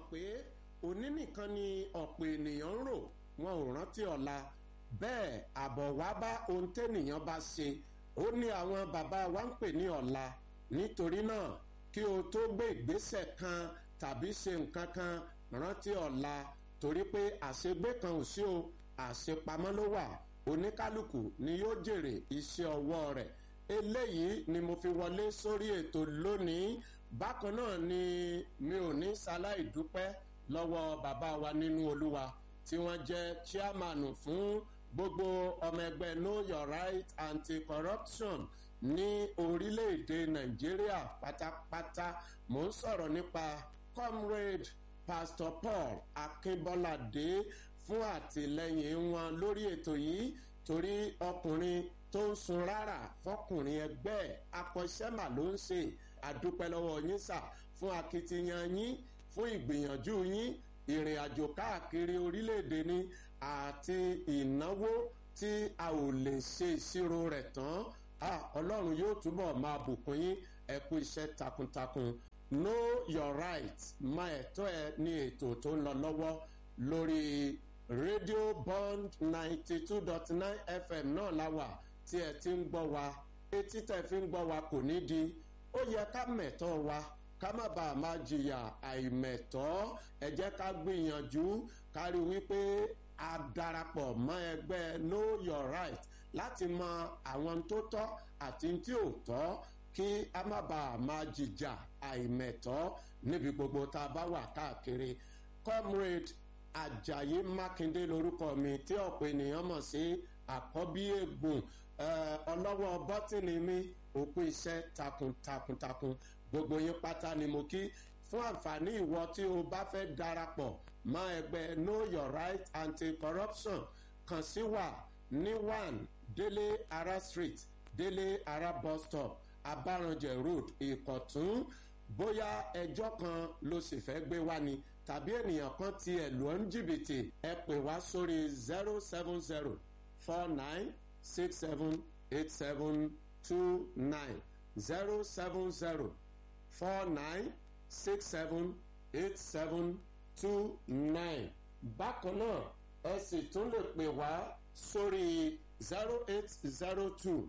pé òní nìkan ni ọ̀pọ̀ ènìyàn ń rò wọn ò rántí ọ̀la bẹ́ẹ̀ àbọ̀ wá bá ohun tẹ́nìyàn bá ṣe ó ní àwọn bàbá wa ń pè ní ọ̀la nítorí náà kí o tó gbé ìgbésẹ̀ kan tàbí ṣe nǹkan kan rántí ọ̀la torí pé àṣegbé kan ò sí o àṣepamọ́ ló wà oníkálukú ni yóò jèrè iṣẹ́ ọwọ́ rẹ̀ eléyìí ni mo fi wọlé sórí ètò lónìí bákan náà ni mi ò ní ṣaláì dúpẹ́ lọ́wọ́ bàbá wa nínú olúwa tí wọ́n jẹ́ chairman fún gbogbo ọmọ ẹgbẹ́ know your right anti-corruption ní orílẹ̀-èdè nàìjíríà pátápátá mò ń sọ̀rọ̀ nípa comrade pastor paul akínbọ́ládé fún àtìlẹyìn wọn lórí ètò yìí torí ọkùnrin tó ń sun rárá fọkùnrin ẹgbẹ́ akọ́ṣẹ́mà ló ń ṣe àdúpẹ́ lọ́wọ́ yín sà fún akitiyan yín fún ìgbìyànjú yín ìrìn àjò káàkiri orílẹ̀-èdè ni àti ìnáwó tí a ò lè ṣe ìṣirò rẹ̀ tán ọlọ́run yóò túbọ̀ máa bùkún yín ẹ kú iṣẹ́ takuntakun know your right má ẹ̀tọ́ ẹ ní ètò tó ń lọ lọ́wọ́ lórí rédíò bond ninety two dot nine fm náà la wà tí ẹ ti ń gbọ́ wa etí tẹ̀ fi ń gbọ́ wa kò ní di ó yẹ ká mẹ̀tọ́ wa ká má bàa máa jìyà àìmẹ̀tọ́ ẹ jẹ́ ká gbìyànjú ká rí wípé a darapọ̀ mọ́ ẹgbẹ́ know your right láti mọ àwọn tó tọ́ àti tí ò tọ́ kí a má bàa máa jìjà àìmẹ̀tọ́ níbi gbogbo tá a bá wà káàkiri comrade ajayi makinde lorúkọ mi tí ọ̀pọ̀ ènìyàn mọ̀ sí àkọ́bí ègbòn ọlọ́wọ́ bọ́tìnì mi òkú iṣẹ́ takuntakuntakun gbogbo yín pátá ni mo kí fún àǹfààní ìwọ tí o bá fẹ́ darapọ̀ mọ́ ẹgbẹ́ know your right anti-corruption kàn sí wa ní one délé ara street délé ara bus stop abaranjẹ road ìkọ̀tún bóyá ẹjọ́ kan ló sì fẹ́ gbé wá ni tàbí ènìyàn kan tiẹ̀ lù ọ́ ń jìbìtì ẹ pè wá sórí zero seven zero four nine six seven eight seven two nine zero seven zero four nine six seven eight seven two nine bákan náà ẹ sì tún lè pè wá sórí zero eight zero two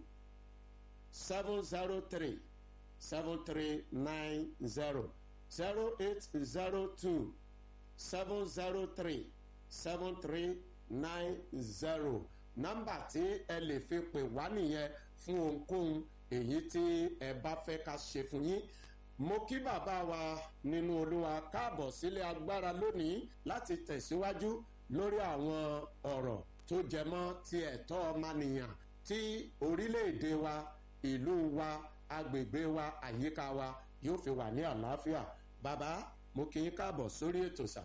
seven zero three seven three nine zero zero eight zero two seven zero three seven three nine zero nọ́mbà tí ẹ lè fi pè wá nìyẹn fún ohunkóhun èyí tí ẹ bá fẹ́ ká ṣe fún yín mo kí bàbá wa nínú olúwa káàbọ̀ sílé agbára lónìí láti tẹ̀síwájú lórí àwọn ọ̀rọ̀ tó jẹmọ́ ti ẹ̀tọ́ ọmọnìyàn tí orílẹ̀-èdè wa ìlú wa agbègbè wa àyíká wa yóò fi wà ní àlàáfíà bàbá mo kí yín káàbọ̀ sórí ètò sà.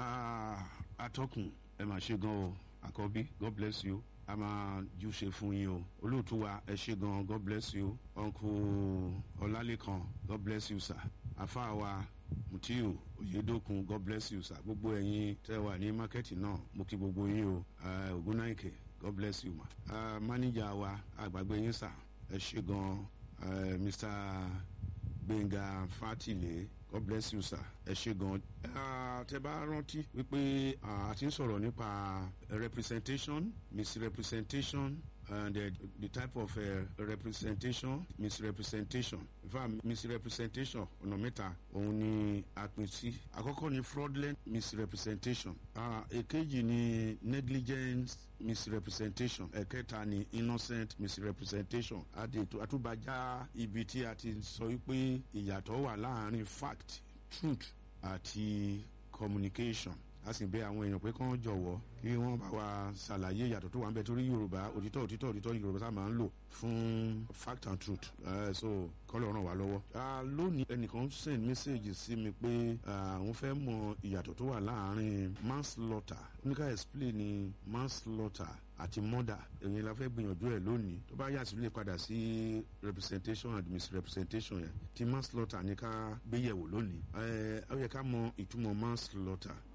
atọ́kùn ẹ máa ṣe gan o àkọ́bí god bless you a máa ju ṣe fún yín o olóòtú wa ẹ ṣe gan god bless you uncle ọlálẹ́kan god bless you sir afa wa mutiu oyedokun god bless you sir gbogbo ẹ̀yin tẹ́ wà ní mákẹ́tì náà mo kí gbogbo yín o ogunnaike god bless you ma uh, manager wa àgbàgbé yín sir ẹ ṣe gan uh, mr gbẹ̀ngà fatile god bless you sir ẹ ṣe gan. tẹ bá rántí wípé a ti ń sọ̀rọ̀ nípa representation misrepresentation and uh, the type of uh, representation misrepresentation in fact misrepresentation ọ̀nà mẹ́ta òun ni a pín sí àkọ́kọ́ ni fraudulent misrepresentation èkejì ni negligence misrepresentation ẹ̀kẹta ni innocent misrepresentation àtúbàjá ibi tí a ti sọ wípé ìyàtọ̀ wà láàrin fact truth àti communication a sì bẹ àwọn èèyàn pé kán jọ̀wọ́ kí wọ́n bá wa ṣàlàyé ìyàtọ̀ tó wà ń bẹ torí yorùbá òtítọ́ òtítọ́ òtítọ́ yorùbá tá a máa ń lò fún fact and truth uh, so kọ́lọ̀ ràn wá lọ́wọ́. lónìí ẹnìkan send message sí mi pé àwọn fẹ́ mọ ìyàtọ̀ tó wà láàrin manslaughter oníkà explain ni manslaughter àti murder èyí la fẹ́ gbìyànjú ẹ̀ lónìí tó bá yà sí lè padà sí representation and misrepresentation yẹn tí manslaughter ní ká gbéyẹ̀wò lónìí ó yẹ ká mọ ìtumọ̀ manslaughter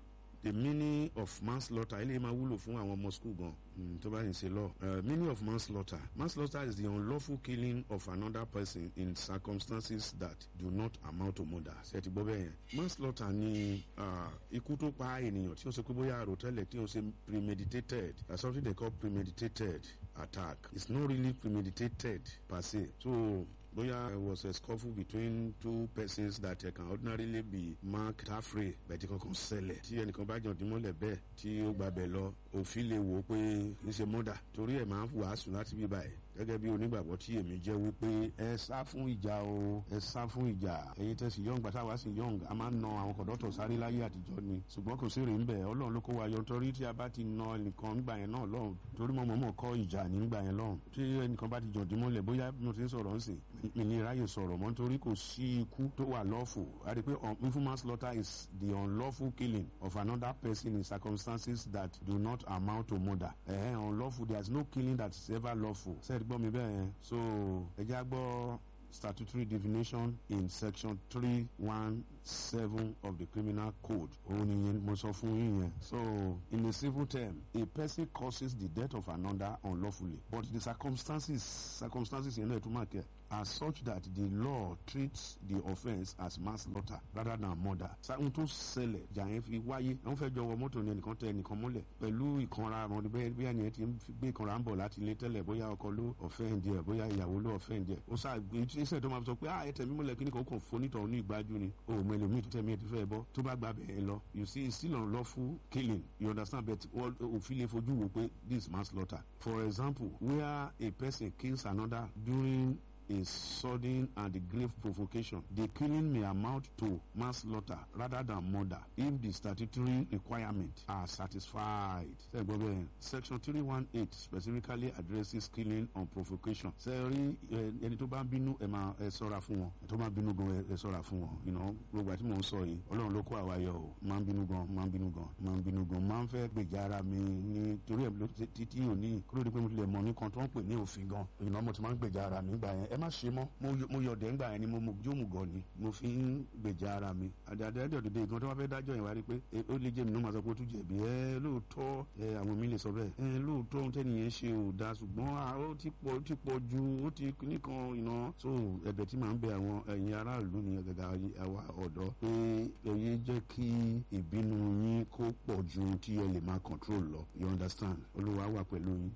the meaning of manslaughter eléyìí máa wúlò fún àwọn ọmọ school gan mm, tó bá yìí ṣe law uh, meaning of manslaughter manslaughter is the unlawful killing of another person in circumstances that do not amount to murder ṣe ti gbọ́ bẹ́ẹ̀ yẹn manslaughter ni uh, ikú tó pa ènìyàn tí ó ṣe pé bóyá àròtẹ́lẹ̀ tí ó ṣe premeditated that's something they call premeditated attack it's not really premeditated per se so bóyá there was a scuffle between two persons that uh, can ordinarily be marked halfway bẹ̀tí kankan ṣẹlẹ̀ tí ẹnìkan bá jàn dímọ́lẹ̀ bẹ́ẹ̀ tí ó gbàbẹ̀ lọ òfin lè wò ó pé kì í ṣe mọ́dà torí ẹ̀ máa ń wàásù láti bí báyìí gẹ́gẹ́ bí onígbàgbọ́ tí èmi jẹ́ wípé ẹ sá fún ìjà o ẹ sá fún ìjà ẹ̀yin tẹ̀sí yọ̀ǹg gbàtà wá sí yọ̀ǹg a máa ń na àwọn kọ̀dọ́tọ̀ sáré láyé àtijọ́ ni ṣùgbọ́n kò sí rèé ńbẹ̀ ọlọ́run ló kó wa yọ nítorí tí a bá ti na ẹnìkan ńgbà yẹn náà lọ́run torí mo mọ̀ọ́mọ̀ kọ́ ìjà nígbà yẹn lọ́run tí ẹnìkan bá ti jọ̀dí mọ́lẹ̀ bóyá mo ti ń sọ̀rọ̀ ń sìn mi ní ráyè sọ̀rọ̀ mọ́ nítorí kò sí ikú tó wà lawful a rí i pé unlawful manslaughter is the unlawful killing of another person in circumstances that do not amount to murder ẹ̀hẹ́n unlawful there is no killing that is ever lawful ṣe é gbọ́ mi bẹ́ẹ̀ yẹn so ẹ já gbọ́ statutory definition in section three one seven of the criminal code òun ni mo sọ fún yín yẹn so in a civil term a person causes the death of another unlawfully but the circumstances circumstances yẹn náà tún máa kẹ́ are such that the law treats the offence as manslaughter rather than murder. sáwọn tó ṣẹlẹ̀ jà yẹn fi wáyé wọ́n fẹ́ jọ wọ mọ́tò ní ẹnìkan tẹ ẹnìkan mọ́lẹ̀ pẹ̀lú ìkanra àwọn bẹ́ẹ̀ bí ẹnìyẹn ti ń gbé ìkanra ń bọ̀ láti ilé tẹ́lẹ̀ bóyá ọkọ ló offend ẹ̀ bóyá ìyàwó ló offend ẹ̀ ó sáà gbé iṣẹ́ tó máa sọ pé ah ẹ tẹ̀mí mọ́lẹ̀ kíní kan ó kàn fonítọ̀ ní ìgbájú ni o mọ ẹlòmíì tó tẹ̀mí ẹ̀ ti fẹ́ bọ́ tó bá gba bẹ̀ẹ́ lọ you see it's still unlawful killing you understand but òfin lè fojú wò pé this manslaughter for example where a person kills another during a sudden and grave provocation. The killing may amount to manslaughter rather than murder if the statutory requirements are satisfied. Section 318 specifically addresses killing on provocation. Sẹ́rí ẹni tó bá ń bínú ẹ máa ẹ sọ́ra fún wọn. Ẹ tó bá ń bínú gan ẹ sọ́ra fún wọn. Gbogbo àti mò ń sọ yìí, Ọlọ́run ló kó àwa yọ o. Máa ń bínú gan, máa ń bínú gan, máa ń bínú gan. Máa ń fẹ́ gbèjà ara mi ní torí ẹ̀ títí òní. Kúrò ní pé mo ti lè mọ̀ ní kan tó ń pè ní òfin gan. Ìnáwó mo ti máa ń gbèjà ara mi gbà yẹn. Ẹ má ṣe mọ́ mo yọ ọ̀dẹ̀ ńgbà yẹn ni mo jó mu gọ̀ ni mo fi ń gbèjà ara mi àdàdà ẹ̀dẹ̀ òdìdí ìgbọ́n tó wá fẹ́ dájọ́ yẹn wá rí pé ó lè jẹ́ mi ní ma sọ pé ó tún jẹ̀bi ẹ lóòótọ́ ẹ àwọn mi lè sọ bẹ́ẹ̀ ẹ lóòótọ́ ohun tẹ́niyẹn ṣe ò da ṣùgbọ́n ó ti pọ̀ ó ti pọ̀ ju ó ti nìkan iná so ẹ̀bẹ̀ tí màá ń bẹ àwọn ẹ̀yin aráàlú ni gàgà àwa ọ̀dọ́ pé ẹ̀yẹ jẹ́ kí ìbínú yín kó pọ̀ ju tí ẹ lè máa control lọ you understand olúwa wà pẹ̀lú yín.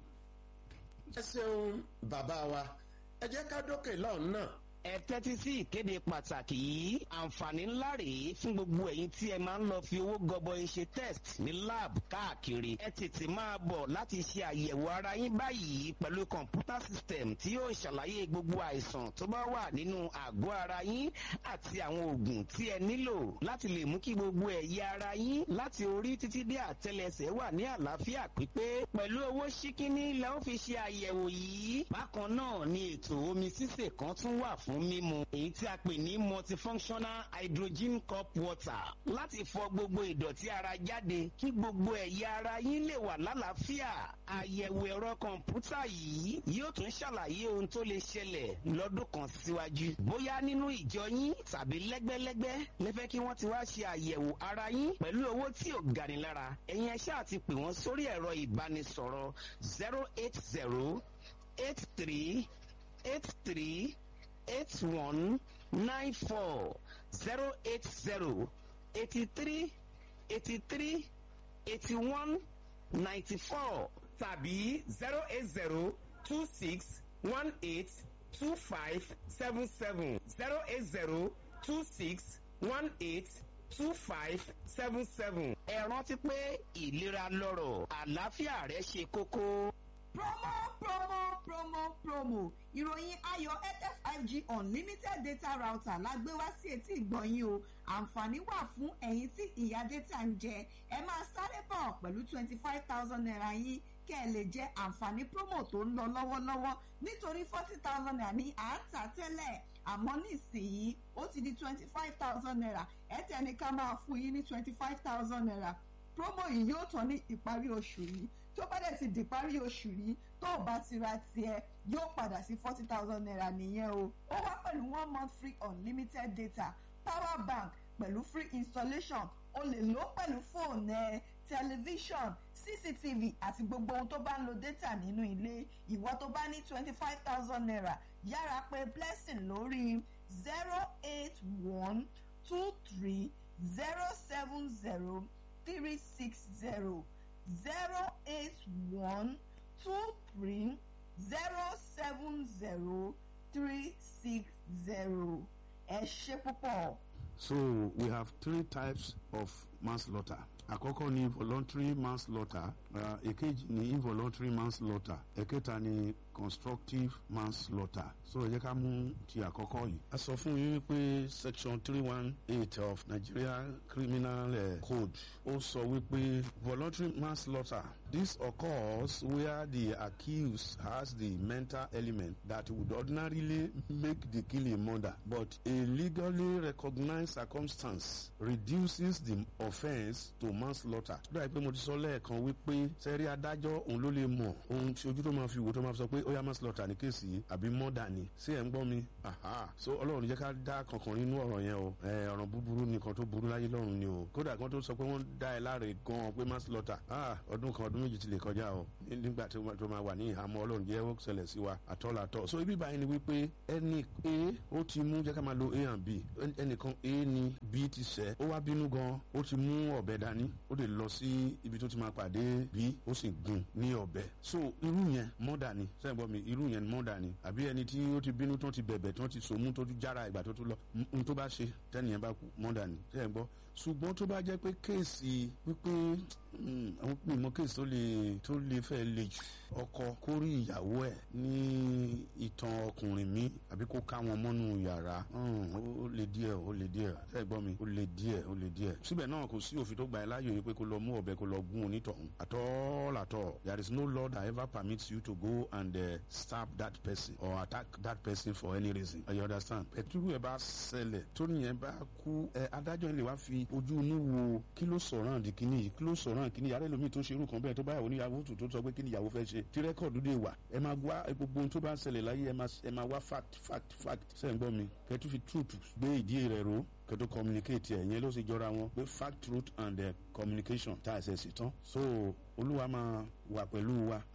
ẹ ṣeun bàbá wa ẹ jẹ́ ká dókè lọ́hùn náà. ẹ tẹ́tí sí ìkéde pàtàkì yìí àǹfààní ńlá rèé fún gbogbo ẹ̀yin tí ẹ máa ń lọ fi owó gọbọi ṣe test ní lab káàkiri ẹ tètè máa bọ̀ láti ṣe àyẹ̀wò ara yín báyìí pẹ̀lú kọ̀ǹpútà system tí yóò ṣàlàyé gbogbo àìsàn tó bá wà nínú àgọ́ ara yín àti àwọn oògùn tí ẹ nílò láti lè mú kí gbogbo ẹ̀yà ara yín láti orí títí dé àtẹlẹsẹ̀ wà ní àlàáfíà pípé pẹ̀lú owó ṣíkíní lẹ́ ó fi ṣe àyẹ̀wò yìí bákan náà ni ètò omi sísè kan tún wà fún mímu èyí tí a pè ní multifunctional hydrogen cup water láti fọ gbogbo ìdọ̀tí ara jáde kí gbogbo ẹ̀yà ara yín lè wà lálàáfíà àyẹ̀wò ẹ̀rọ kọ̀ǹpútà yìí yóò tún ṣàlàyé ohun tó lè ṣẹlẹ̀ lọ́dún kan síwájú bóyá nínú ìjọ yín tàbí lẹ́gbẹ́lẹ́gbẹ́ lẹ́fẹ́ kí wọ́n ti wá ṣe àyẹ̀wò ara yín pẹ̀lú owó tí ò gani lára ẹ̀yin ẹ̀ṣẹ́ àti pè wọ́n sórí ẹ̀rọ ìbánisọ̀rọ̀ zero eight zero eight three eight three eight one nine four zero eight zero eighty three eighty three eighty one ninety four tàbí zero eight zero two six one eight two five seven seven zero eight zero two six one eight two five seven seven. ẹ rántí pé ìlera lọ́rọ̀ àlàáfíà rẹ ṣe kókó promo promo promo promo ìròyìn ayọ̀ airtel five g unlimited data router la gbé wá sí etí ìgbọ̀nyín o àǹfààní wà fún ẹ̀yin tí ìyá data ń jẹ ẹ máa sáré bọ̀ pẹ̀lú twenty five thousand naira yín kẹ́ ẹ lè jẹ àǹfààní promo tó ń lọ lọ́wọ́lọ́wọ́ nítorí forty thousand naira ní à ń tà tẹ́lẹ̀ àmọ́ nísìnyí ó ti di twenty five thousand naira airtel ní ká máa fún yín ní twenty five thousand naira promo yìí yóò tán ní ìparí oṣù yìí tó bá dẹ̀ ti di parí oṣù yìí tó o bá ti ra tiẹ̀ yóò padà sí forty thousand naira nìyẹn o ó wá pẹ̀lú one month free unlimited data power bank pẹ̀lú free installation o lè lò ó pẹ̀lú fóònù ẹ tẹlifíṣọ̀n cctv àti gbogbo ohun tó bá ń lo data nínú ilé ìwọ tó bá ní twenty five thousand naira yára pé blessing lórí zero eight one two three zero seven zero three six zero zero eight one two three zero seven zero three six zero ẹ ṣe púpọ̀. So we have three types of manslaughter. Àkọ́kọ́ ni voluntary manslaughter, uh, èkejì ni involuntary manslaughter, ẹ̀kẹta ni constructive manslaughter. So ẹ jẹ́ ká mú ti àkọ́kọ́ yìí. A sọ fún yín pé section three one eight of Nigeria Criminal uh, Code ó sọ wípé voluntary manslaughter this occurs where the accused has the mental element that would ordinarily make the killing murder but a legally recognized circumstance reduces the offence to manslaughter. Ó dàbí pé mo ti sọ lẹ́ẹ̀kan wípé sẹ́rí adájọ́ òun ló lè mọ̀ ohun tí ojú tó máa fi wò tó máa fi sọ pé ó yá manslaughter ní kéèsì yìí àbí murder ni sí ẹ̀ ń gbọ́ mi. Aha. So ọlọ́run jẹ́ ká dá kankan nínú ọ̀rọ̀ yẹn o. ọ̀ràn búburú nìkan tó burú láyé lọ́run ni o. kódà kan tó sọ pé wọ́n dá ẹ láre gan-an pé manslaughter. Ah ọdún kan ọdún méjì ti lè kọjá o. nígbà tó máa wà ní ìhámọ́ ọlọ́run jẹ́ ó ṣẹlẹ̀ sí wa àtọ́làtọ́. So ibi báyìí ni wípé ẹni A ó ti mú jẹ́ ká máa lo A and B. ẹnìkan A ni B ti ṣẹ́ ó wá bínú gan ó ti mú ọ̀bẹ dání ó lè lọ sí ibi tó ti máa pàdé B ó sì gún ní ọ̀bẹ. So irú yẹn mọ́dà ni sẹ́yìn bọ́ mi irú yẹn mọ́dà ni àbí ẹni tí ó ti bínú tó ti bẹ̀bẹ̀ tó ti sòmú tó ti jára ìgbà tó tún lọ n tó bá ṣe tẹ́nìyẹn bá kú mọ́dà ni sẹ́yìn gbọ́ ṣùgbọ́n tó bá jẹ́ pé kéèsì wípé àwọn mímọ kéèsì tó lè tó lè fẹ́ le jù ọkọ kó rí ìyàwó ẹ̀ ní ìtàn ọkùnrin mi àbí kó ká wọn mọ́nú yàrá ó lè díẹ̀ ó lè díẹ̀ ṣe gbọ́ mi ó lè díẹ̀ ó lè díẹ̀ síbẹ̀ náà kò sí òfin tó gbà ẹ́ láàyò yìí pé kó lọ mú ọ̀bẹ kó lọ gún onítọ̀hún àtọ́ làtọ̀ there is no law that ever permits you to go and uh, stab that person or attack that person for any reason you understand pẹ̀tùrú ẹ̀ bá ṣẹlẹ̀ tó nìyẹn bá kú ẹ̀ adájọ́ lè wá fi ojú inú wo kí ló sọ̀rọ̀ àǹdí kínní yìí kí ló sọ̀rọ̀ àǹdí kínní yàrá ẹlòmíì tó ṣe irú kan bẹ́ẹ̀ tó báyàwó níyàwó tó tó sọ pé kí ni ìyàwó fẹ́ ṣe tí rẹ́kọ̀dù dé wà ẹ máa wá gbogbo ohun tó bá ń ṣẹlẹ̀ láyé ẹ máa wá fact fact fact sẹ́yìn gbọ́ mi kẹ́tù fi truth gbé ìdí rẹ̀ ró kẹ́tù communicate ẹ̀ yẹn ló sì jọra wọn pé fact truth and uh, communication tá a ṣe sí tán so olúwa máa wà pẹ̀lú wa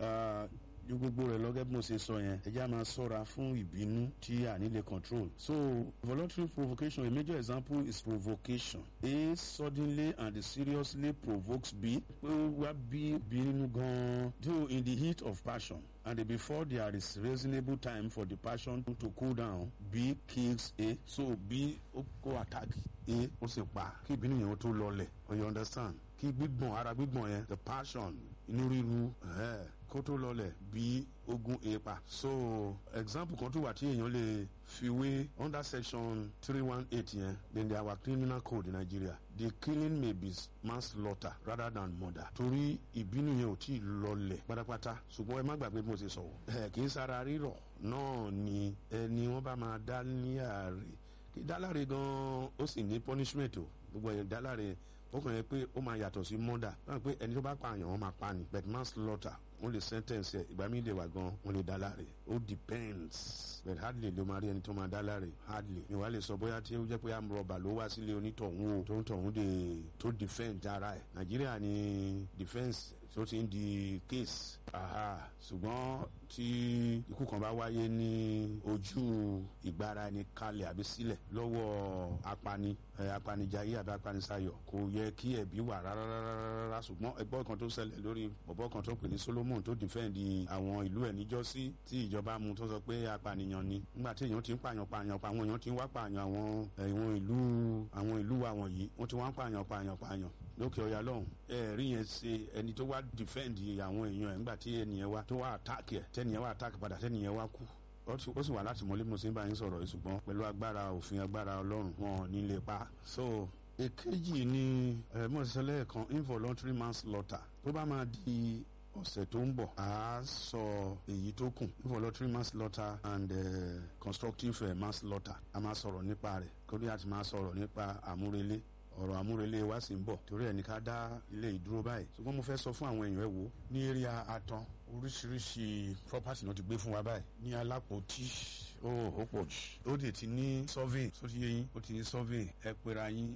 ju gbogbo rẹ lọ́gẹ́ bí mo ṣe sọ yẹn ẹjẹ́ a máa ṣọ́ra fún ìbínú tí a nílé control. so voluntary provocation a major example is provocation a suddenly and seriously provokes b pé wá bí bínú gan-an though in the heat of passion and before there is reasonable time for the passion to cool down b kills a so b ó kó attack a ó sì pa kí ìbínú yẹn ó tó lọlẹ̀ you understand kí gbígbọ̀n ara gbígbọ̀n yẹn the passion inú ríru kó tó lọlẹ̀ bí ogun èèpà. so example kan tó wà tí èèyàn lè fi wé under section three one eight yẹn then there our criminal code in Nigeria the killing may be manslaughter rather than murder. torí ìbínú yẹn ò tí ì lọlẹ̀ pátápátá ṣùgbọ́n ẹ má gbàgbé bí mo ṣe sọ̀rọ̀. ẹ kì í sara rírọ̀ náà ni ẹni wọ́n bá máa dá ní àárẹ̀ kí dáláre gan-an ó sì ní punishment o gbogbo ẹ̀ dáláre ó kàn yẹ pé ó máa yàtọ̀ sí murder báyìí pé ẹni tó bá pààyàn wọ́n máa pa ni but manslaughter wọ́n lè sentence ẹ̀ ìgbà mi lè wà gan wọ́n lè dá láre ó depends but hardly ló máa rí ẹni tó máa dá láre hardly ni wàá lè sọ bóyá tí ó jẹ́ pé amrọ̀bà ló wá sílé onítọ̀hún o tó ń tọ̀hún de tó defend ara ẹ̀ nàìjíríà ni defence tó ti ń di case aha ṣùgbọ́n tí ikú kan bá wáyé ní ojú ìgbára ẹni kalẹ̀ àbí sílẹ̀ lọ́wọ́ apani apanijayé àbí apanisayọ̀ kò yẹ kí ẹ̀bí wà rárá ṣùgbọ́n ẹgbọ́n kan tó ṣẹlẹ̀ lórí bọ̀bọ́ kan tó pè ní Solomon tó dìfẹ́ǹdì àwọn ìlú ẹ̀ níjọ́sí tí ìjọba mú tó sọ pé apànìyàn ni nígbà tí èèyàn ti ń pààyàn pààyàn pa àwọn èèyàn ti ń wá pààyàn àwọn ìwọ̀n ìlú àwọn ìlú wa wọ̀nyí wọ́n ti wá ń pààyàn pààyàn pààyàn lókè ọ̀yà lọ́hùn ẹ rí yẹn ṣe ẹni tó wá dìfẹ́ǹdì àwọn èèyàn ẹ̀ nígbà tí ẹnìyẹn wá tó wá àtàkì ẹ̀ tẹ́nìyẹn wá àtàkì padà tẹ́nìyẹn wá kú ó sì wà láti mọ́lé mo sì ń bá yín sọ̀rọ̀ yìí ṣùgbọ́n pẹ̀lú agbára òfin agbára ọlọ́run wọn ní lè pa. so èkejì ni mọ̀sálẹ̀ kan involuntary manslaughter tó bá máa di ọ̀sẹ̀ tó ń bọ̀ a sọ èyí tó kù involuntary manslaughter and uh, constructive uh, manslaughter a máa sọ̀rọ̀ nípa rẹ̀ kórí àti máa sọ̀rọ̀ nípa àmúrelé ọ̀rọ̀ àmúrelé wa sì ń bọ̀ torí ẹ̀ ní ká dá ilé ìdúró báyìí ṣùgbọ́n mo fẹ́ sọ fún àwọn èèyàn ẹ̀ wò ní area atan oríṣiríṣi property náà ti gbé fún wa báyìí ní alápòtí ó ó pọ̀ jù ó dè ti ní survey tó ti yé yín ó ti ní survey ẹ pera yín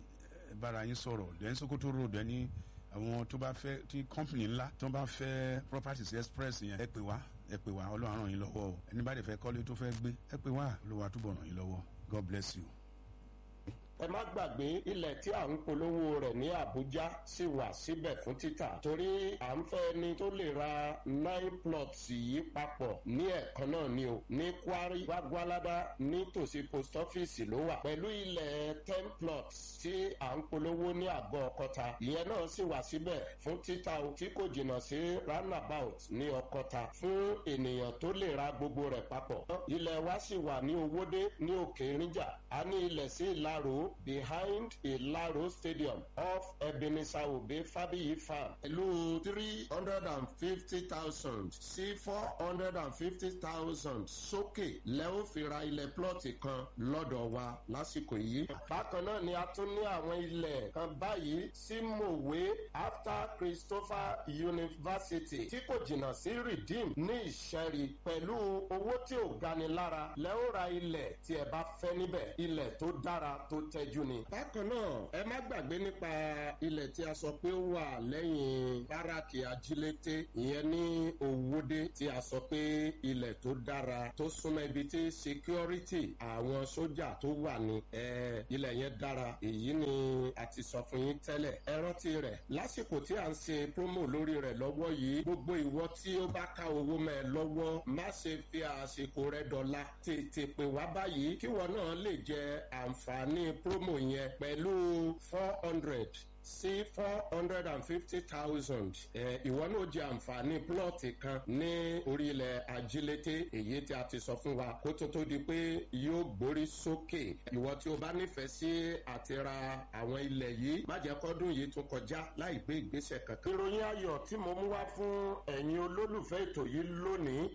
bára yín sọ̀rọ̀ dẹ́n sokoto road ẹni àwọn tó bá fẹ́ tí company ńlá tó bá fẹ́ properties express yẹn ẹ pè wá ẹ pè wá ọlọ́run ràn yín lọ́wọ́ o ẹni bá dẹ̀ fẹ́ kọ́lé tó fẹ́ gbé ẹ pè wá olúwa túbọ̀ ràn yín lọ́wọ́ god bless you. ẹ má gbàgbé ilẹ̀ tí à ń polówó rẹ̀ ní àbújá sì wà síbẹ̀ fún títà torí à ń fẹ́ ẹni tó lè ra nine plots yìí papọ̀ ní ẹ̀kan náà ni o ní kwari gbagbalada nítòsí post office ló wà pẹ̀lú ilẹ̀ ten plots tí à ń polówó ní àgọ́ ọkọta ìyẹn náà sì wà síbẹ̀ fún títà o tí kò jìnnà sí roundabout ní ọkọta fún ènìyàn tó lè ra gbogbo rẹ̀ papọ̀ ilẹ̀ wa sì wà ní owódé ní òkè ìrìnjà a ní ilẹ̀ sí ìlàrò behind Ilaro Stadium off Ebenezer Obe Fabiyi Farm. Pẹ̀lú three hundred and fifty thousand sí four hundred and fifty thousand sókè lẹ́wọ́n fi ra ilẹ̀ plọ́ọ̀tì kan lọ́dọ̀ wa lásìkò yìí. Bákan náà ni a tún ní àwọn ilẹ̀ kan báyìí sí Mòwe after Christopher University tí kò jìnnà sí Redeem ní Ìṣẹ́rí pẹ̀lú owó tí ò gani lára lẹ́wọ́n ra ilẹ̀ tí ẹ bá fẹ́ níbẹ̀ ilẹ̀ tó dára tó tẹ́jú ni. bákan náà ẹ má gbàgbé nípa ilẹ̀ tí a sọ pé ó wà lẹ́yìn báràkì ajílété ìyẹn ní òwúdé tí a sọ pé ilẹ̀ tó dára tó súnmọ́ ibi tí security àwọn sójà tó wà ní ilẹ̀ yẹn dára èyí ni a ti sọ fún yín tẹ́lẹ̀ ẹ rántí rẹ̀ lásìkò tí a ń ṣe promo lórí rẹ̀ lọ́wọ́ yìí gbogbo ìwọ tí ó bá ká owó mẹ́ ẹ lọ́wọ́ má ṣe fi àsìkò rẹ dọ̀la tètè pè wá báyìí kíwọ náà lè jẹ àǹfààní promo yẹn pẹ̀lú four hundred sí four hundred and fifty thousand ìwọ náà jẹ àǹfààní plọ́ọ̀tì kan ní orílẹ̀ ajílété èyí tí a ti sọ fún wa kó tó tó di pé yóò gbórí sókè ìwọ tí o bá nífẹ̀ẹ́ sí àti ra àwọn ilẹ̀ yìí má jẹ́ kọ́dún yìí tún kọjá láì gbé ìgbésẹ̀ kankan. ìròyìn ayọ̀ tí mo mú wá fún ẹ̀yin olólùfẹ́ ètò yìí lónìí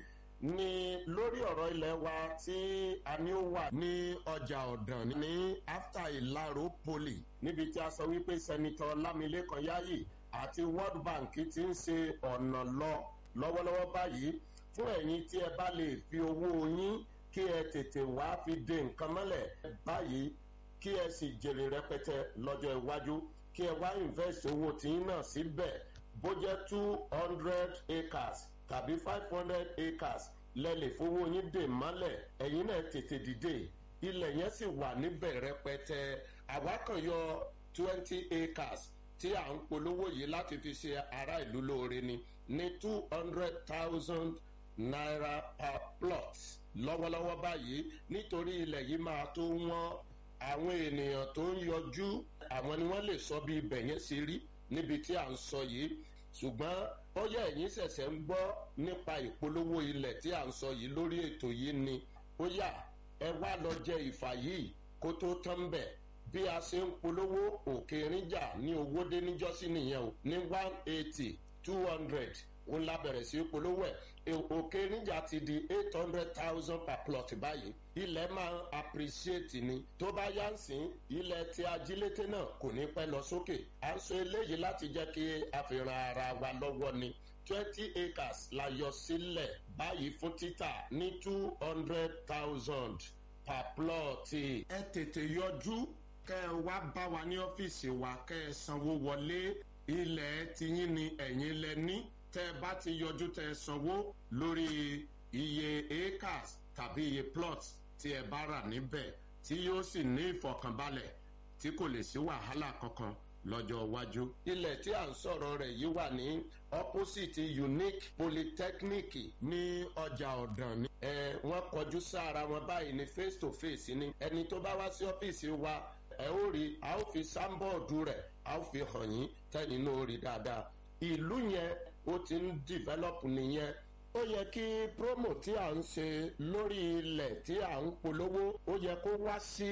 ní lórí ọ̀rọ̀ ilẹ̀ wa tí a ní ó wà ní ọjà ọ̀dàn ní after ìlàró poli níbi tí a sọ wípé sẹ́nitọ́ lámilékan yáyì àti world bank ti ń ṣe ọ̀nà lọ lọ́wọ́lọ́wọ́ báyìí fún ẹ̀yin tí ẹ bá lè fi owó yín kí ẹ tètè wá fi de nǹkan mọ́lẹ̀ báyìí kí ẹ sì jèrè rẹpẹtẹ lọ́jọ́ iwájú kí ẹ wá invest owó tiyín náà síbẹ̀ bó jẹ́ two hundred acres tàbí five hundred acres lẹ́lẹ̀ fowó yín dè mọ́lẹ̀ ẹ̀yin náà tètè dìde ilẹ̀ yẹn sì wà níbẹ̀ rẹpẹtẹ àwa kan yọ twenty acres tí à ń polówó yìí láti fi ṣe ará ìlú lóore ni ní two hundred thousand naira per plot lọ́wọ́lọ́wọ́ báyìí nítorí ilẹ̀ yìí máa tó wọ́n àwọn ènìyàn tó ń yọjú àwọn ni wọ́n lè sọ bí ibẹ̀ yẹn ṣe rí níbi tí à ń sọ yìí ṣùgbọ́n bóyá ẹ̀yin ṣẹ̀ṣẹ̀ ń gbọ́ nípa ìpolówó ilẹ̀ tí à ń sọ yìí lórí ètò yìí ni bóyá ẹ wá lọ jẹ ìfà yìí kó tó tán bẹ̀ bí a ṣe ń polówó òkè ríjà ní owó dé níjọ́sí nìyẹn o ní one eighty two hundred òun la bẹ̀rẹ̀ sí polówó ẹ̀ òkè níjà ti di eight hundred thousand per plot báyìí ilẹ̀ máa ń appreciate ni tó bá yá ń sìn ilẹ̀ tí ajílété náà kò ní pẹ́ lọ sókè à ń sọ eléyìí láti jẹ́ kí a fi ran ara wa lọ́wọ́ ni twenty acres la yọ sílẹ̀ báyìí fún títà ní two hundred thousand per plot. ẹ tètè yọjú kẹ ẹ wá bá wa ní ọ́fíìsì wa kẹ ẹ sanwó wọlé ilẹ̀ tiyín ni ẹ̀yin lẹ ní tẹ́ bá ti yọjú tẹ́ sanwó lórí iye acres tàbí iye plots tí ẹ bá rà níbẹ̀ tí yóò sì ní ìfọkànbalẹ̀ tí kò lè sí wàhálà kankan lọ́jọ́ iwájú. ilẹ̀ tí à ń sọ̀rọ̀ rẹ̀ yìí wà ní opposite unique polytechnic ní ọjà ọ̀dàn ni. ẹ wọ́n kọjú sára wọn báyìí ní face to face ni ẹni tó bá wá sí ọ́fíìsì wa ẹ ó rí a ó fi sáńbọ̀ọ̀dù rẹ̀ a ó fi hàn yín tẹ́yìn náà ó rí dáadáa. ìlú yẹn ó ti ń develop nìyẹn ó yẹ kí promo tí à ń ṣe lórí ilẹ̀ tí à ń polówó ó yẹ kó wá sí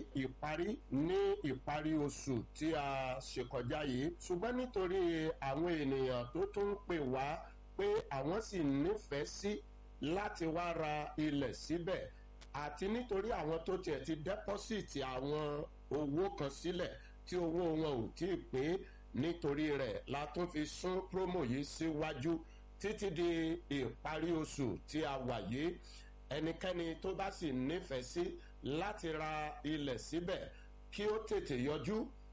ìparí ní ìparí oṣù tí a ṣe kọjá yìí ṣùgbọ́n nítorí àwọn ènìyàn tó tún ń pè wá pé àwọn sì nífẹ̀ẹ́ sí láti wá ra ilẹ̀ síbẹ̀ àti nítorí àwọn tó tiẹ̀ ti dẹ́pọ́sìtì àwọn owó kan sílẹ̀ tí owó wọn ò tí ì pé nítorí rẹ̀ la tún fi sún promo yìí síwájú títí di ìparí oṣù tí a wà yìí ẹnikẹ́ni tó bá sì nífẹ̀ẹ́ sí láti ra ilẹ̀ síbẹ̀ kí ó tètè yọjú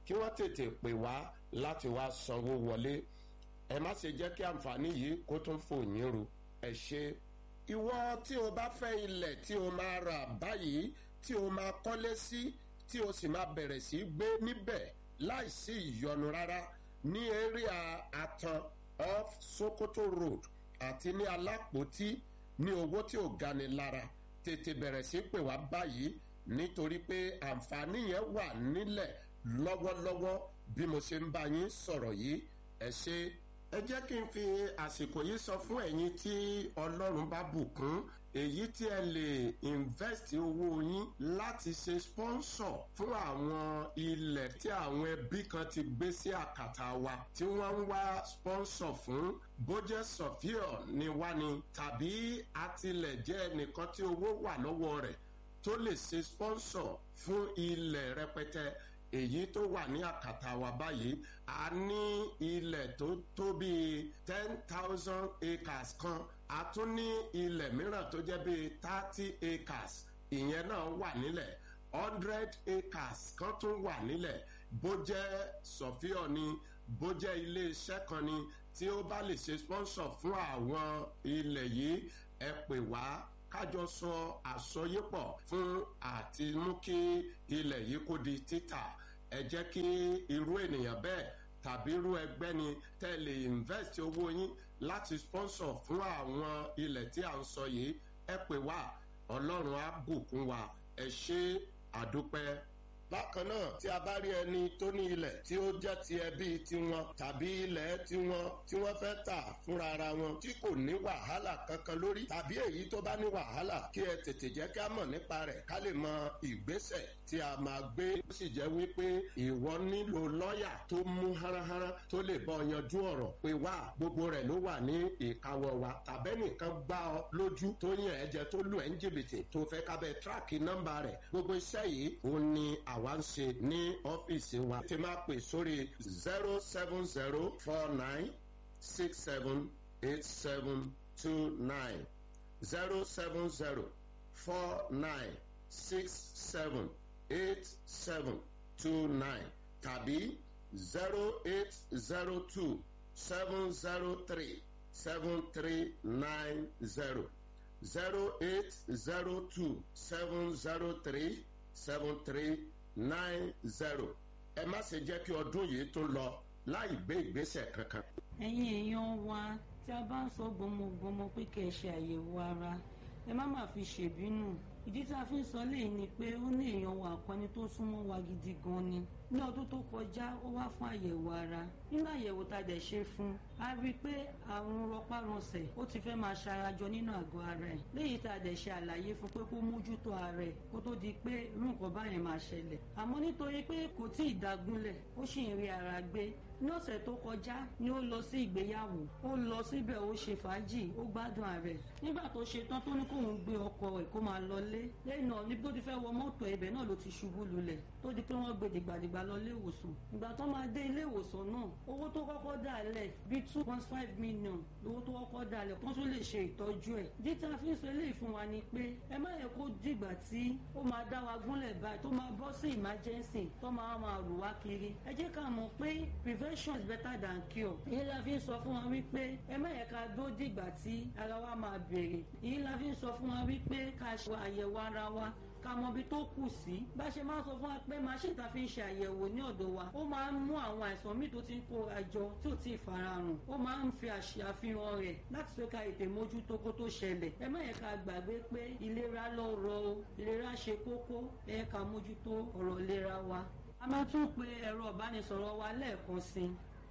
kí wọ́n tètè pè wá láti wá sanwó wọlé ẹ má ṣe jẹ́ kí àǹfààní yìí kó tún fò yín ru ẹ ṣe. ìwọ tí o bá fẹ́ ilẹ̀ tí o máa rà báyìí tí o máa kọ́lé sí tí o sì máa bẹ̀rẹ̀ sí gbé níbẹ̀ láìsí ìyọnu rárá ní area atan off sokoto road àti ní alápòtí ní owó tí ò gani lára tètè bẹ̀rẹ̀ sí pè wá báyìí nítorí pé àǹfààní yẹn wà nílẹ̀ lọ́wọ́lọ́wọ́ bí mo ṣe ń bá yín sọ̀rọ̀ yìí ẹ ṣe. ẹ jẹ́ kí n fi àsìkò yìí sọ fún ẹ̀yin tí ọlọ́run bá bùkún èyí tí ẹ lè invest owó yín láti ṣe sponsor fún àwọn ilẹ̀ tí àwọn ẹbí kan ti gbé sí àkàtà wa tí wọ́n ń wá sponsor fún bójẹ́ sọ̀fíọ̀ ni wá ni tàbí atilẹ̀ jẹ́ ẹnìkan tí owó wà lọ́wọ́ rẹ̀ tó lè ṣe sponsor fún ilẹ̀ rẹpẹtẹ èyí tó wà ní àkàtà wa báyìí a ní ilẹ̀ tó tó bíi ten thousand acres kan a tún ní ilẹ̀ mìíràn tó jẹ́ bíi thirty acres ìyẹn náà wà nílẹ̀ hundred acres kan tún wà nílẹ̀ bó jẹ́ sọ̀fíọ̀ ni bó jẹ́ iléeṣẹ́ kan ni tí ó bá lè ṣe sponsor fún àwọn ilẹ̀ yìí ẹ pè wá kájọ sọ àsọyépọ̀ fún àti mú kí ilẹ̀ yìí kó di títà ẹ jẹ́ kí irú ènìyàn bẹ́ẹ̀ tàbí irú ẹgbẹ́ ni tẹ́ lè invest owó yín láti sponsor fún àwọn ilẹ̀ tí à ń sọ yìí ẹ pè wá ọlọ́run á bùkún wa ẹ ṣe àdúpẹ́ bákan náà tí a bá rí ẹni tó ní ilẹ̀ tí ó jẹ́ ti ẹbí tiwọn tàbí ilẹ̀ tiwọn tí wọ́n fẹ́ tà fúnra ara wọn tí kò ní wàhálà kankan lórí tàbí èyí tó bá ní wàhálà kí ẹ tètè jẹ́ ká mọ̀ nípa rẹ̀ ká lè mọ ìgbésẹ̀ tí a máa gbé ó sì jẹ́ wípé ìwọ nílò lọ́ọ̀yà tó mú háráhárá tó lè bọ́ yanjú ọ̀rọ̀ pé wá gbogbo rẹ̀ ló wà ní ìkáwọ́ wa tàbẹ́nìkan gbá ọ lójú tó yàn ẹ́ jẹ tó lù ẹ́ ń jìbìtì tó fẹ́ kábẹ́ tíráàkì nọ́mbà rẹ̀ gbogbo iṣẹ́ yìí ó ní àwa ń ṣe ní ọ́fíìsì wa ti máa pè sórí zero seven zero four nine six seven eight seven two nine zero seven zero four nine six seven eight seven two nine tàbí zero eight zero two seven zero three seven three nine zero zero eight zero two seven zero three seven three nine zero ẹ má ṣe jẹ́ kí ọdún yìí tó lọ láì gbé ìgbésẹ̀ kankan. ẹ̀yin èèyàn wa tí a bá ń sọ gbọmọgbọmọ pé kẹ́ ẹ ṣe àyẹ̀wò ara ẹ má má fi ṣèbínú ìdí tí a fi ń sọ léyìí ni pé ó ní èèyàn wa àpọnni tó súnmọ́ wa gidi gan ni ní ọdún tó kọjá ó wá fún àyẹ̀wò ara nínú àyẹ̀wò tá a dẹ̀ ṣe fún a rí i pé àrùn rọpárọsẹ̀ ó ti fẹ́ máa ṣarajọ nínú àgọ́ ara ẹ̀ léyìí tá a dẹ̀ ṣe àlàyé fún pé kó mójútó ara ẹ̀ kó tó di pé irú nǹkan báyẹn máa ṣẹlẹ̀ àmọ́ nítorí pé kò tí ì dágúnlẹ̀ ó sì ń rí ara gbé ní ọ̀sẹ̀ tó kọjá ni ó lọ sí ìgbéyàwó ó lọ síbẹ̀ ó ṣe fàájì ó gbádùn ààrẹ nígbà tó ṣe tán tó ní kóun gbé ọkọ ẹ̀ kó máa lọlé lẹ́yìn náà ní bó ti fẹ́ wọ mọ́tò ibẹ̀ náà ló ti ṣubú lulẹ̀ tó di pé wọ́n gbé dìgbàdìgbà lọ ilé ìwòsàn ìgbà tó máa dé ilé ìwòsàn náà owó tó kọ́kọ́ dà lẹ̀ bíi two point five million owó tó kọ́kọ́ dà lẹ̀ kó tún lè ṣe ìtọ́jú ẹ̀ díta fi ń sọ eléyìí fún wa ni pé ẹ má yẹ kó dìgbà tí ó máa dá wa gúnlẹ̀ báyìí tó máa bọ́ sí emergency tó máa máa rù wá kiri ẹ jẹ́ ká mọ̀ pé prevention is better than cure èyí la fi ń sọ fún wa wípé ẹ má yẹ ká dó dìgbà tí ara wa máa bèrè èyí la fi ń sọ fún wa wípé ká ṣe àyẹ̀wò ara wa ká mọ ibi tó kù sí bá ṣe máa ń sọ fún wa pé machine ta fi ń ṣe àyẹ̀wò ní ọ̀dọ̀ wa ó máa ń mú àwọn àìsàn míì tó ti ń kó àjọ tí ò tí ì farahàn ó máa ń fi àṣàfihàn rẹ̀ láti ṣe ká ètè mójútó kó tó ṣẹlẹ̀ ẹ má yẹ ká gbàgbé pé ìlera lọ́rọ̀ o ìlera ṣe kókó ẹ yẹ ká mójútó ọ̀rọ̀ ìlera wa a máa tún pe ẹ̀rọ ìbánisọ̀rọ̀ wa lẹ́ẹ̀kan sí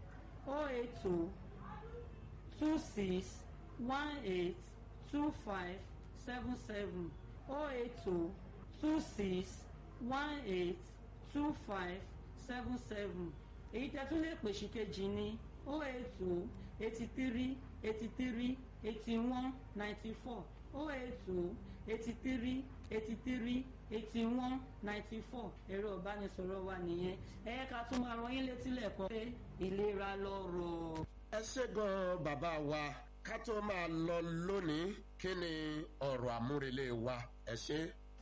o eight two two six one eight two five seven seven o eight two two six one eight two five seven seven èyí tẹ́ tún lè pèsè kejì ní o eight two eighty three eighty three eighty one ninety four o eight two eighty three eighty three eighty one ninety four ẹ̀rọ ìbánisọ̀rọ̀ wa nìyẹn ẹ̀yẹ́ ká tún máa rán yín létí lẹ́ẹ̀kan pé ìlera lọ́rọ̀. ẹ ṣe gan bàbá wa ká tó máa lọ lónìí kí ni ọ̀rọ̀ àmúrelé wa ẹ ṣe.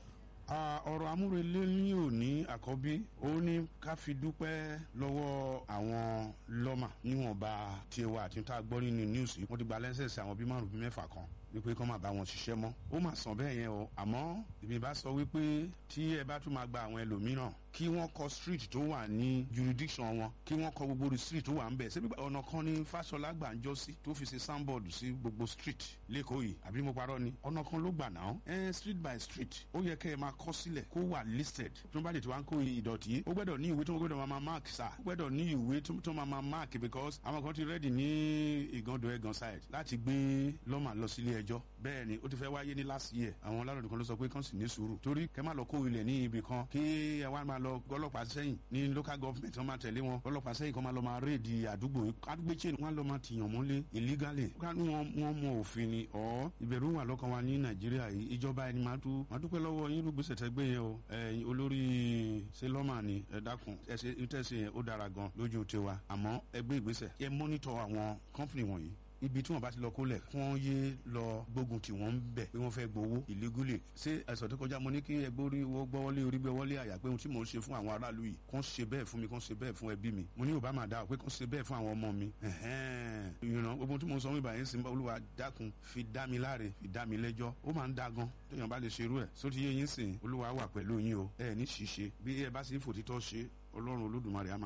ọ̀rọ̀ amúrelé ní òní àkọ́bí ó ní ká fi dúpẹ́ lọ́wọ́ àwọn lọ́mà níwọ̀nba tiwa àti tá a gbọ́ nínú news wọ́n ti gba lẹ́sẹ̀sì àwọn bíi márùn-ún bíi mẹ́fà kan wípé kọ́ máa bá wọn ṣiṣẹ́ mọ́ ó mà sàn bẹ́ẹ̀ yẹn o àmọ́ èmi bá sọ wípé tí ẹ bá tún máa gba àwọn ẹlòmíràn kí wọ́n kọ street tó wà ní jurisdiction wọn kí wọ́n kọ gbogbo street tó wà ń bẹ̀ ṣé gbígbà ọ̀nà kan ní fásọlá gbàǹjọ́ sí tó fi ṣe soundboard sí gbogbo street lẹ́kọ̀ọ́ yìí àbí mo parọ́ ni ọ̀nà kan ló gbà náà ẹ street by street ó yẹ kẹ́ ẹ máa kọ́ sílẹ̀ kó wà listed tó bá lè tí wọ́n á kó ìdọ̀tí ó gbọ́dọ̀ ní ìwé tó gbọ́dọ̀ máa mark sa ó gbọ́dọ̀ ní ìwé tó máa mark because àwọn kan ti ready ní ìgàndọ̀ ẹ̀gàn side láti gbé lọ́mà lọ sílé ẹjọ́ bẹ́ẹ̀ ni ó ti fẹ́ wáyé ní last year àwọn aláròdì kan ló sọ pé kàn sì ní sùúrù torí kẹ́ má lọ kó ilẹ̀ ní ibì kan kí ẹ wá máa lọ ọlọ́pàá sẹ́yìn ní local government wọ́n máa tẹ̀lé wọn ọlọ́pàá sẹ́yìn kan máa lọ máa rédi àdúgbò àdúgbò chain wọ́n lọ máa tìyàn mọ́lé illegally kánú wọn wọn mọ òfin ni ọ̀ ìbẹ̀rù wà lọ́kàn wa ní nàìjíríà yìí ìjọba ẹni máa tú máa dúpẹ́ lọ́wọ́ yín ló gbèsè tẹ́gbẹ́ yẹn o ẹ̀yin olórí sẹlọ́mà ni ẹ dákun ẹ ṣe ìtẹ̀sí yẹn ó dára gan lójú tiwa àmọ́ ẹ gbé ìgbésẹ̀ ẹ mọ́nítọ̀ àwọn company wọ̀nyí ibi tí wọn bá ti lọ kólẹ̀ kí wọ́n yé lọ gbógun tí wọ́n ń bẹ̀ pé wọ́n fẹ́ gbowó illegally ṣé ẹ̀sọ̀ tó kọjá mo ní kí ẹgbẹ́ orí wọ́n gbọ́wọ́lé orí gbẹ́wọ́lé àyà pé ohun tí mò ń ṣe fún àwọn aráàlú yìí kàn ṣe bẹ́ẹ̀ fún mi kàn ṣe bẹ́ẹ̀ fún ẹbí mi mo ní yorùbá máa dá pé kàn ṣe bẹ́ẹ̀ fún àwọn ọmọ mi ìrìnà gbogbo tí mo sọ wípé àyẹ̀sí olúwa dákun fi dá mi láre fi dá mi lẹ́jọ́ ó máa ń dá gan téèyàn bá lè ṣerú ẹ̀ sóti yé yín sìn olúwa wà pẹ̀lú yín o ẹ ní ṣìṣe bí ẹ bá sì fòtítọ́ ṣe ọlọ́run olódùmarè á máa